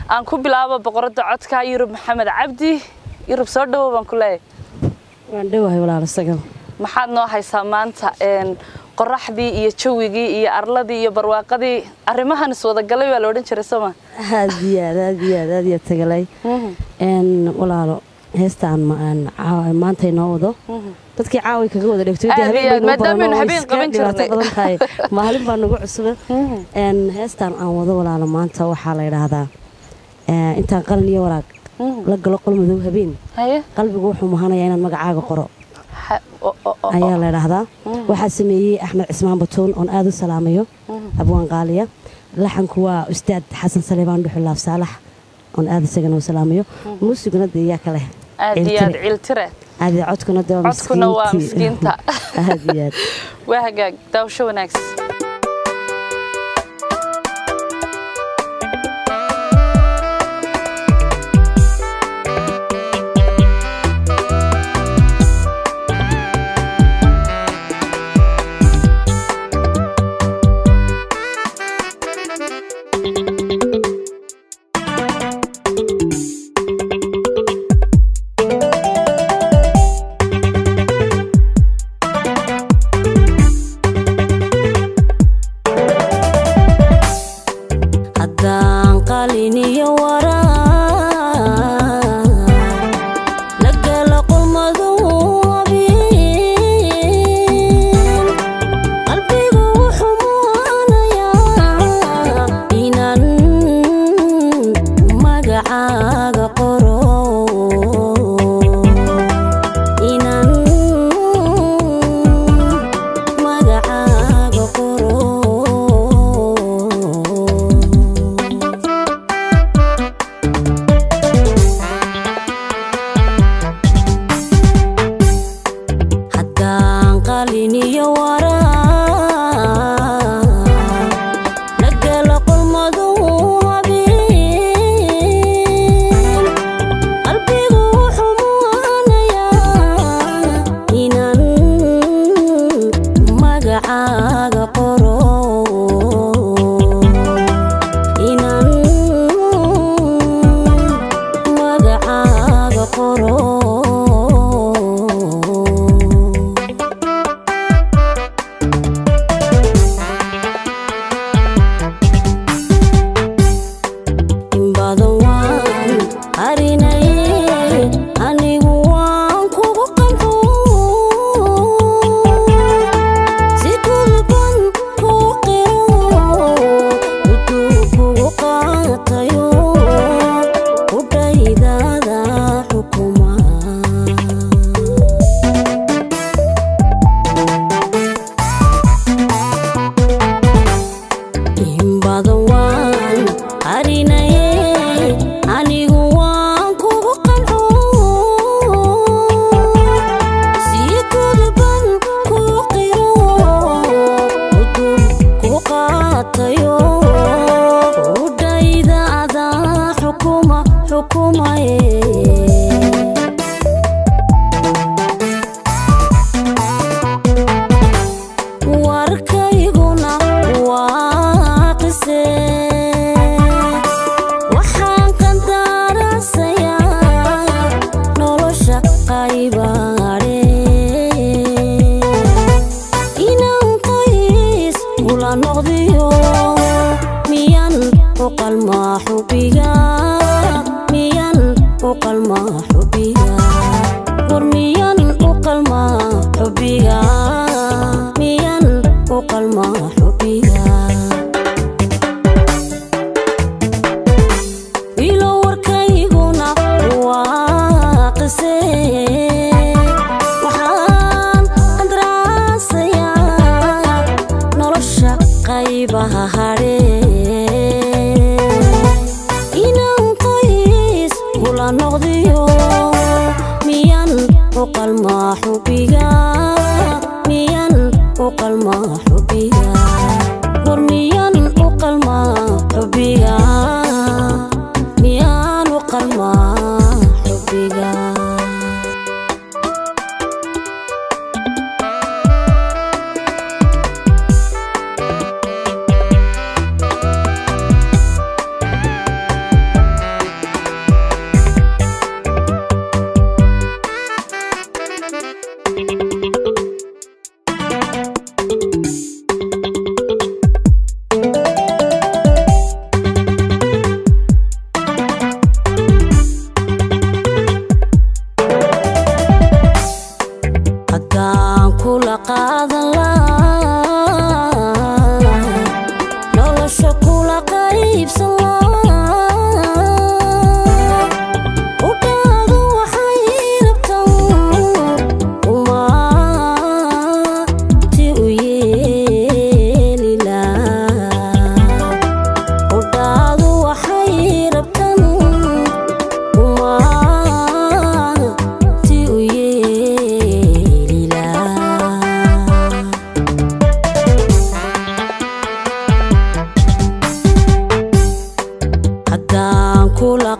aan ku bilaabo boqoradda codka yurub maxamed cabdi yurub soo dhawow baan ku leeyahay waan dhowahay walaal isaga maxaad noo haysaa maanta qoraxdii iyo jawigii iyo arladii iyo barwaaqadii arrimahan iswadagalay baa la odhan jiray sooma aad iyo aad aad iyo aad aad iyo tagalay walaalo heestaan maanta inoo wado dadkii caaway kaga wada dhegto maadaamanu habeen qaban jirnay maalin baa nagu cusuba heestaan aan wado walaalo maanta waxaa la yidhaahdaa intaan qalin iyo waraag la galo qol madow habeen qalbigu wuxuu mahanayaa inaan magacaaga qoro ayaa la ydhaahdaa waxaa sameeyey axmed cismaan batuun oon aad u salaamayo abwaan qaaliya laxanku waa ustaad xasan saleebaan dhuxulaaf saalax oon aad isagana u salaamayo muusiguna dee yaa kale aad iyo aad ciltire aad codkuna dee codkuna waa miskiinta aad iyo aad waa hagaag daawasho wanaagsan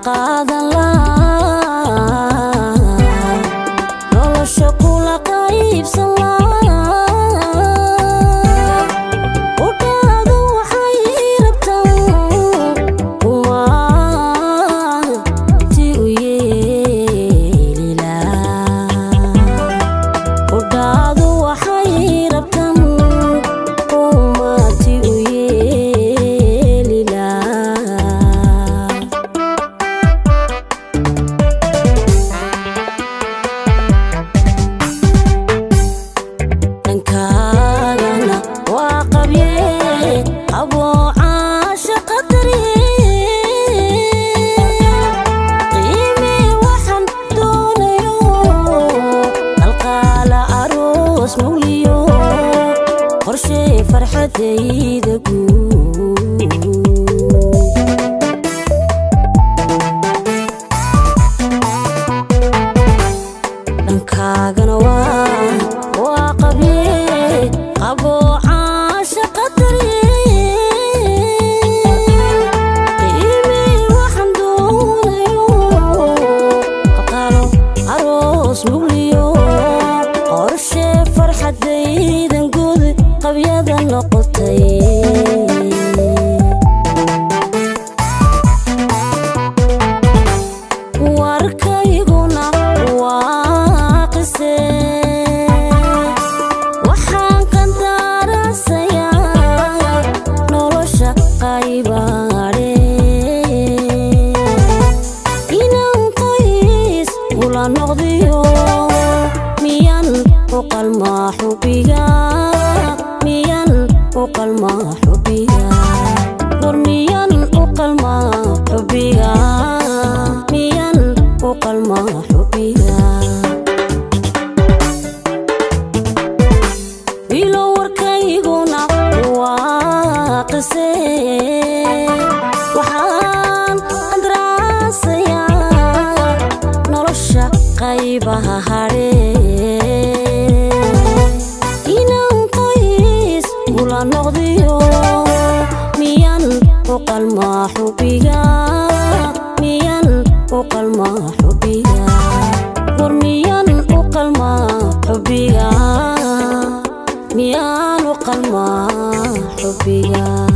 qaadan laa nolosha kula qaybsan laa udhaadu waxay rabtaan umaati u yeelilaa udhaadu waxay rabtaan umaati u yeelilaa dhankaagana waa qabye aboocaasha qadari qiimi waxaan doonayo qalqaala aroos mugliyo qorshe farxadayda guud dhankaagana waa waa qabye qaboocaasha qadari qiimi waxaan doonayo qaqalo aroos mugliyo qorshe farxadaydan guud qabyada noqotay warkayguna waa qise waxaan qandaarasayaa nolosha qaybaadhe inaan qoys kula noqdiyo miyan u qalmaa xubiga miyan u qalmaa xubiga war miyan u qalmaa xubiga miyan u qalmaa xubiga wiilo warkayguna waa qise waxaan qandaraasayaa nolosha qaybaha hadhe inaan qoys kula noqdiyo miyan u qalmaa xubiga miyan u qalmaa xubiga war miyan u qalmaa xubiga miyaan u qalmaa xubiga